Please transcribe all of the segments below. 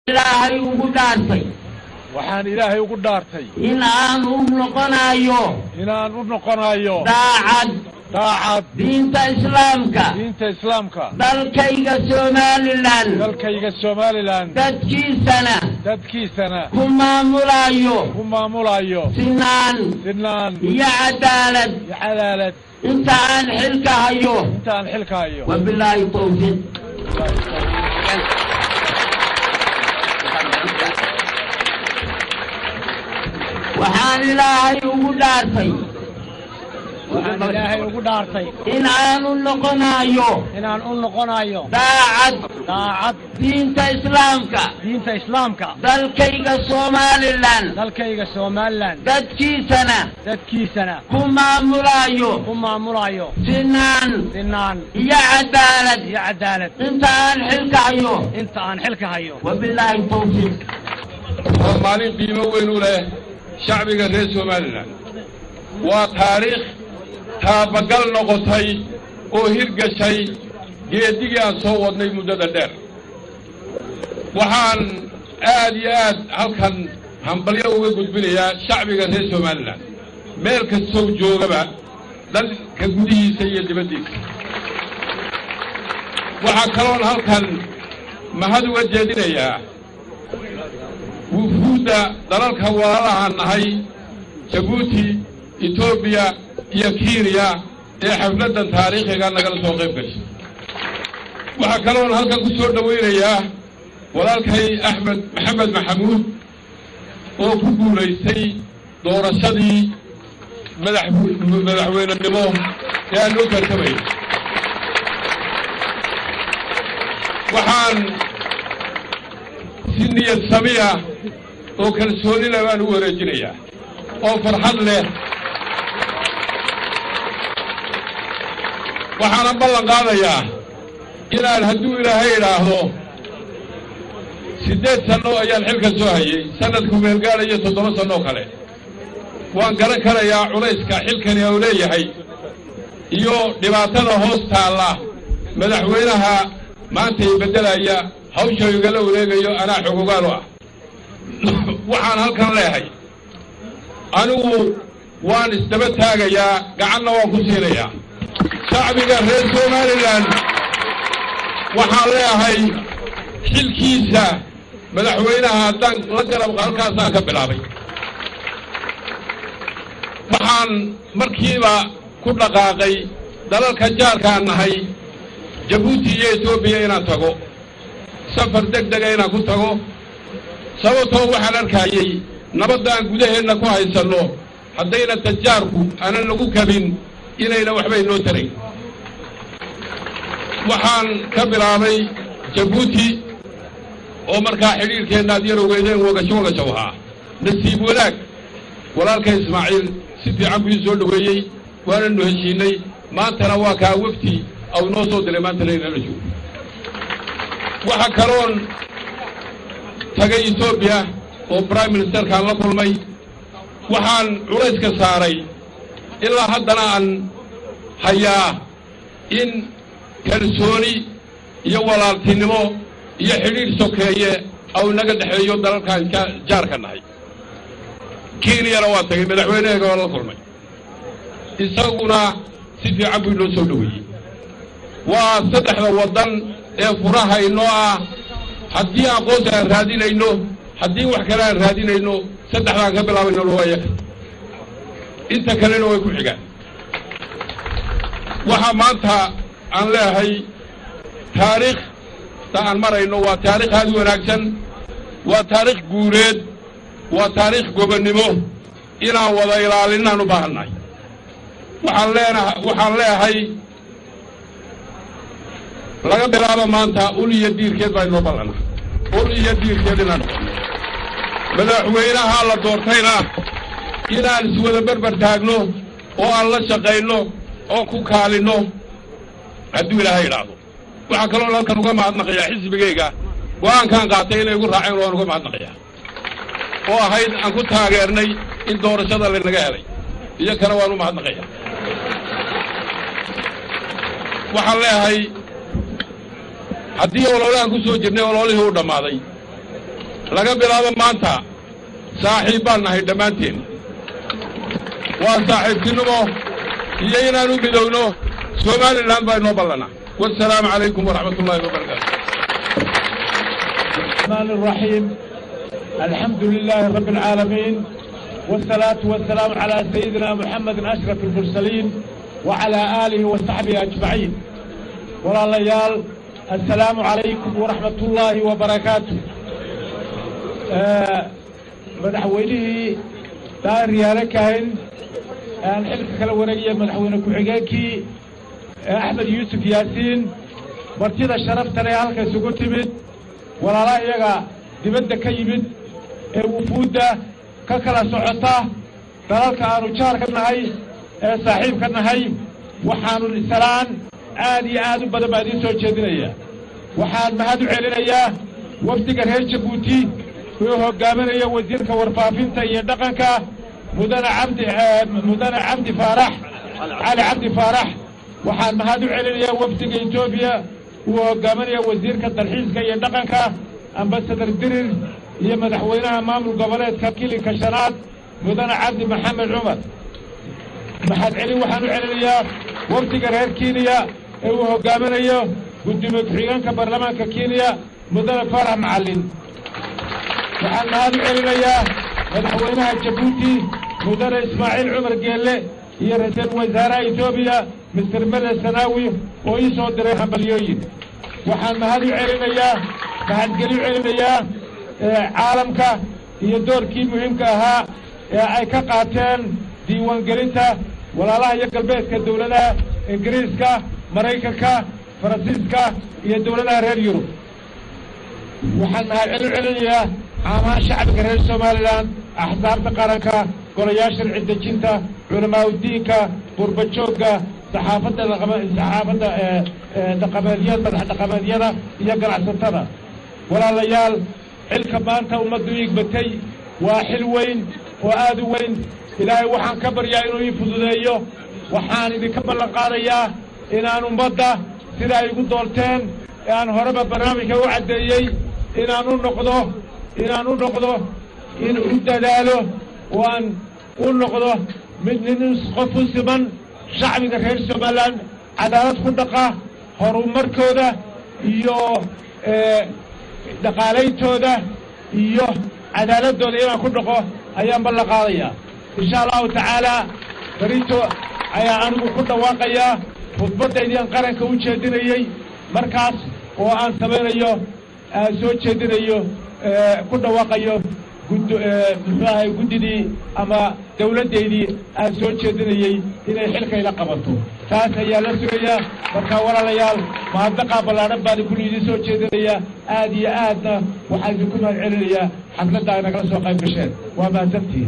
ilaahay ugu dhaartay waxaan ilaahay ugu dhaartay in aan u noqonayo inaan u noqonayo daacad daacad diinta islaamka diinta islaamka dalkayga somalilan dalkayga somalilan dadkiisana dadkiisana ku maamulayo ku maamulayo sinaan sinaan iyo cadaalad iyo cadaalad inta aan xilka hayo inta aan xilka hayo wabilaahi tawfiiq waxaan ilaahay ugu dhaartay waxaan ilaahay ugu dhaartay in aan u noqonayo inaan u noqonayo daacad daacad diinta islaamka diinta islaamka dalkayga somalilan dalkayga somalilan dadkiisana dadkiisana ku maamulayo ku maamulayo sinaan sinaan iyo cadaalad iyo cadaalad inta aan xilka hayo inta aan xilka hayo wabilaahi tawfiiq waa maalin qiimo weyn u leh shacbiga reer somalilan waa taariikh taabagal noqotay oo hirgashay geedigii aan soo wadnay muddada dheer waxaan aad iyo aad halkan hambalyo uga gudbinayaa shacbiga reer somalilan meel kastow joogaba dalka gudihiisa iyo dibaddiisa waxaa kaloon halkan mahad uga jeedinayaa wufuudda dalalka walaalahaan nahay jabuuti etoobiya iyo kenya ee xafladdan taariikhiga nagala soo qayb gashay waxaa kaloon halkan ku soo dhowaynayaa walaalkay axmed maxamed maxamuud oo ku guulaystay doorashadii madax madaxweynenimo ee aan loo tartamay waxaan si niyad samiya oo kalsooni leh baan u wareejinayaa oo farxad leh waxaana ballan qaadayaa inaan hadduu ilaahay idhaahdo siddeed sanno ayaan xilka soo hayay sanadku meelgaadhayo toddoba sanno oo kale waan garan karayaa culayska xilkani uu leeyahay iyo dhibaatada hoos taalla madaxweynaha maanta i beddelaya hawsha igala wareegayo anaa xogogaal u ah waxaan halkan leehay anigu waan isdaba taagayaa gacanna waan ku siinayaa shacbiga reer somalilan waxaan leehay xilkiisa madaxweynaha haddaan la garab halkaasaan ka bilaabay waxaan markiiba ku dhaqaaqay dalalka jaarkaan nahay jabuuti iyo etoobiya inaan tago safar deg dega inaan ku tago sababtoo waxaan arkayey nabaddaan gudaheenna ku haysanno haddayna tajaarku aanan lagu kabin inayna waxbay noo tarayn waxaan ka bilaabay jabuuti oo markaa xidhiirkeenna ad yar ogeydeen wagasho wagasho ahaa nasiib wanaag walaalka ismaaciil si fiican buu ii soo dhoweeyey waananu heshiinay maantana waa kaa wefti au noo soo diray maanta laynala joogo waxaa kaloon tagay etoobiya oo brime ministerkaan la kulmay waxaan culayska saaray ilaa haddana aan hayaa in kalsooni iyo walaaltinimo iyo xidhiidh sokeeye au inaga dhexeeyo dalalkaan jaarka nahay kenyana waa tagay madaxweyneheega waa la kulmay isaguna si fiican buu inoo soo dhoweeyey waa saddexda waddan ee furaha inoo ah haddii aqoonsi aan raadinayno haddii wax kale aan raadinayno saddexdaan ka bilaabayno waa iyaga inta kalena way ku xigaan waxaa maanta aan leehay taariikhta aan marayno waa taarikh aad u wanaagsan waa taarikh guureed waa taarikh gobonnimo inaan wada ilaalinaan u baahannahay waxaan leenaha waxaan leehay laga bilaabo maanta ul iyo diirkeed baa inoo ballana ul iyo diirkeed inaan noqono madaxweynaha la doortayna inaan iswada berber taagno oo aan la shaqayno oo ku kaalinno hadduu ilaahay idhaahdo waxaa kaloo halkan uga mahadnaqayaa xisbigayga go-aankaan qaatay inay igu raaceen waan uga mahadnaqayaa oo ahayd aan ku taageernay in doorashada laynaga helay iyo kana waan u mahadnaqayaa waxaan leehay haddii ololahan ku soo jirnay ololihii u dhammaaday laga bilaabo maanta saaxiib baan nahay dhammaanteen waa saaxiibtinimo iyo inaan u midowno somalilan baa inoo ballana wasalaamu calaykum waraxmat ullahi wabarakaatu الرحمن الرحيم الحمد لله رب العالمين والصلاة والسلام على سيدنا محمد أشرف المرسلين وعلى آله وصحبه أجمعين ولا ليال السلام عليكم ورحمة الله وبركاته آه مدحوينه دار ريالكاين الحلف كلا ورقية مدحوينه كحقاكي أحمد يوسف ياسين martida sharafta leh halka isugu timid walaalaha iyaga dibadda ka yimid ee wufuudda ka kala socota dalalka aanu jaar ka nahay ee saaxiib ka nahay waxaanu salaan aad iyo aad u badan baa idiin soo jeedinaya waxaan mahad u celinayaa wafdiga reer jabuuti uu hogaaminaya wasiirka warfaafinta iyo dhaqanka mudane cabdi mudane cabdi faarax cali cabdi faarax waxaan mahad u celinayaa wafdiga etoobiya uu hogaaminaya wasiirka dalxiiska iyo dhaqanka ambasadar dirir iyo madaxweynaha maamul goboleedka kilinka shanaad mudane cabdi maxamed cumar maxad celin waxaan u celinayaa wafdiga reer kenya ee uu hogaaminayo gudoomiye ku-xigeenka baarlamaanka kenya mudane farax macalin waxaan mahad u celinayaa madaxweynaha jabuuti mudane ismaaciil cumar geelle iyo ra-iisul wasaaraha etoobiya mister mele sanaawi oo ii soo diray hambalyooyin waxaan mahad u celinayaa mahadgeli u celinayaa caalamka iyo doorkii muhiimka ahaa ee ay ka qaateen diiwaangelinta walaalaha iyo galbeedka dowladaha ingiriiska maraykanka faransiiska iyo dowladaha reer yurub waxaan mahadceli u celinayaa caamaha shacbiga reer somalilan axsaabta qaranka golayaasha sharci dejinta culamaa udiinka qurbajoogga saxaafadda saxaafadda dhaqameedyada madax dhaqameedyada iyo ganacsatada walaalayaal xilka maanta ummaddu iigbatay waa xil weyn oo aad u weyn ilaahay waxaan ka baryaa inuu ii fududeeyo waxaan idinka ballan qaadayaa inaan ummadda sida ay igu doorteen ee aan horeba barnaamijka u caddeeyey inaan u noqdo inaan u noqdo in u dadaalo oo aan u noqdo mid nin qof u siman shacbiga reer somalilan cadaalad ku dhaqa horumarkooda iyo dhaqaalayntooda iyo cadaaladooda inaan ku dhaqo ayaan ballan qaadayaa insha allahu tacaala berito ayaa anigu ku dhawaaqayaa khudbaddaydii qaranka u jeedinayey markaas oo aan samaynayo aan soo jeedinayo ku dhawaaqayo muxuu ahay guddidii ama dawladdaydii aan soo jeedinayey inay xilkayla qabato taas ayaa la sugayaa marka walaalayaal mahadnaqaa ballaadhan baan kulli idin soo jeedinayaa aad iyo aadna waxaan idinku mahad celinayaa xafladda ay nagala soo qayb gasheen waa mahadsantihiin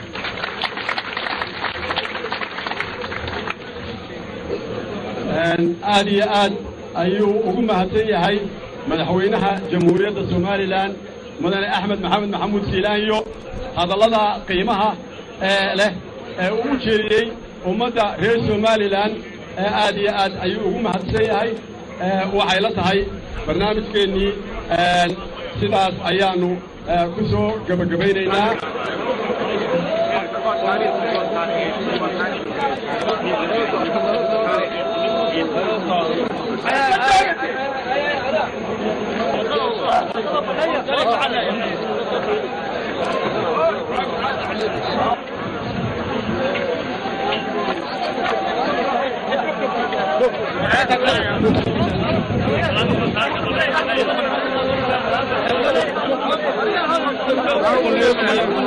aad iyo aad ayuu ugu mahadsan yahay madaxweynaha jamhuuriyadda somalilan mudane axmed maxamed maxamuud siilaanyo hadallada qiimaha ee leh ee uu u jeediyey ummadda reer somalilan aad iyo aad ayuu ugu mahadsan yahay waxay la tahay barnaamijkeennii sidaas ayaannu ku soo gebagabaynaynaa Thank you.